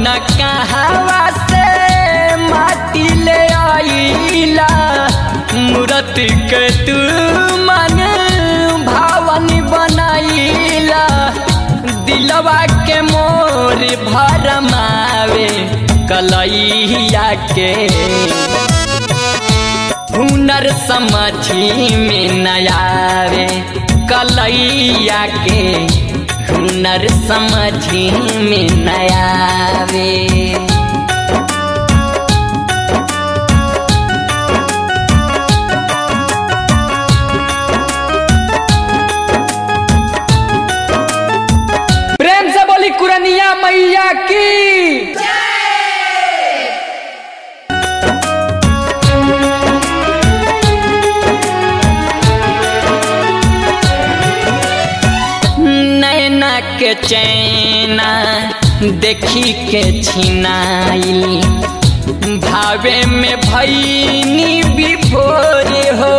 कहवा से माटी ले आईला मूरत के तू मन भावन बनाईला दिलवा के मोर भरमावे कलैया के हुनर समझी में नयावे कलैया के हुनर समझी में नयावे प्रेम से बोली कुरनिया मैया की नैना के चैना देखी के छिनाइली भावे में भैनी विभोर हो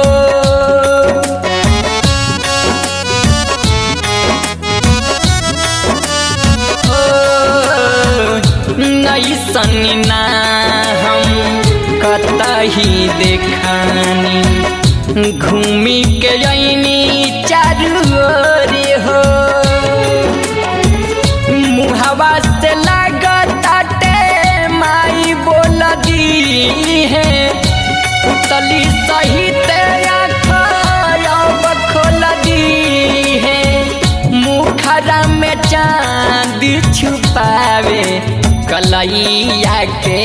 नैसन ना हम कतही देखानी घूमी के अनी चारू ओर हो मुहवा से लागताटे माई बोल दी है उतली सहित आँख खोल दी है मुखरा में चांद छुपावे कलैया के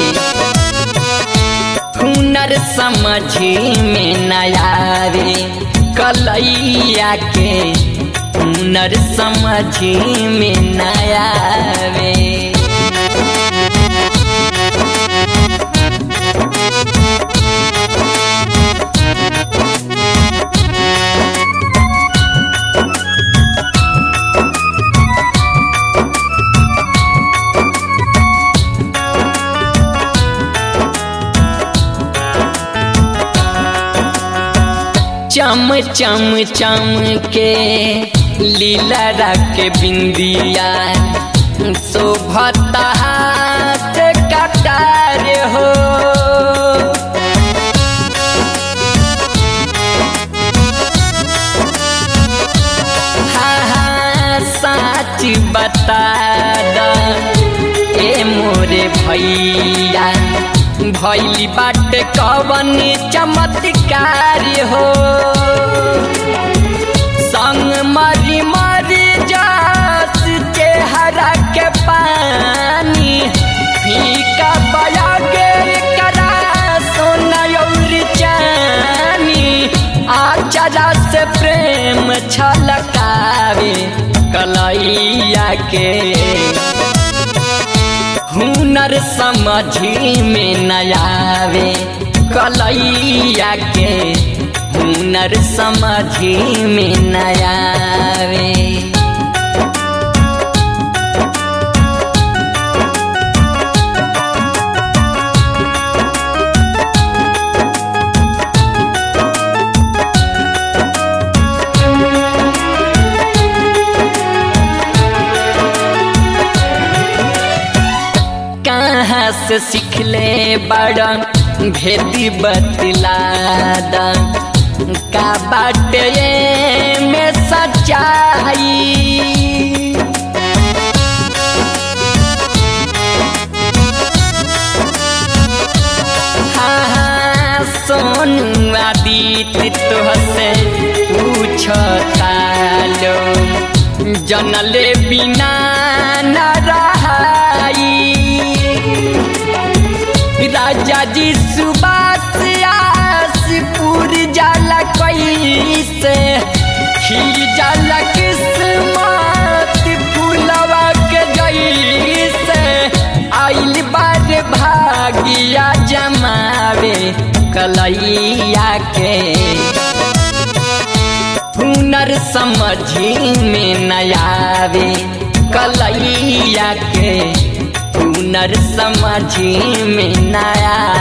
हुनर समझी में नयावे कलैया के हुनर समझी में नयावे चम चम चम के लीला रख बिंदिया शोभता हाथ कटार हो हा हा साच बता द ए मोरे भैया भैली बाट कवन चमत्कार हो संग मरी मरी जास चेहरा के पानी फीका बया गे करा सोना और चानी आचरा से प्रेम छलकावे कलैया के हुनर समझी में नयावे कलैया के हुनर समझी में नयावे कहाँ से सीखले बड़ा भेदी बतलादा का बाटे में सच्चाई हाँ हाँ सोनू आदित्य तुहसे पूछता लो जनले बिना न रहाई राजा जी सुबास आसपुर जाला कैसे खिल जाला किस्मत फूलवा के जैसे आइल बार भागिया जमावे कलैया के हुनर समझी में नयावे कलैया के हुनर समझी में नया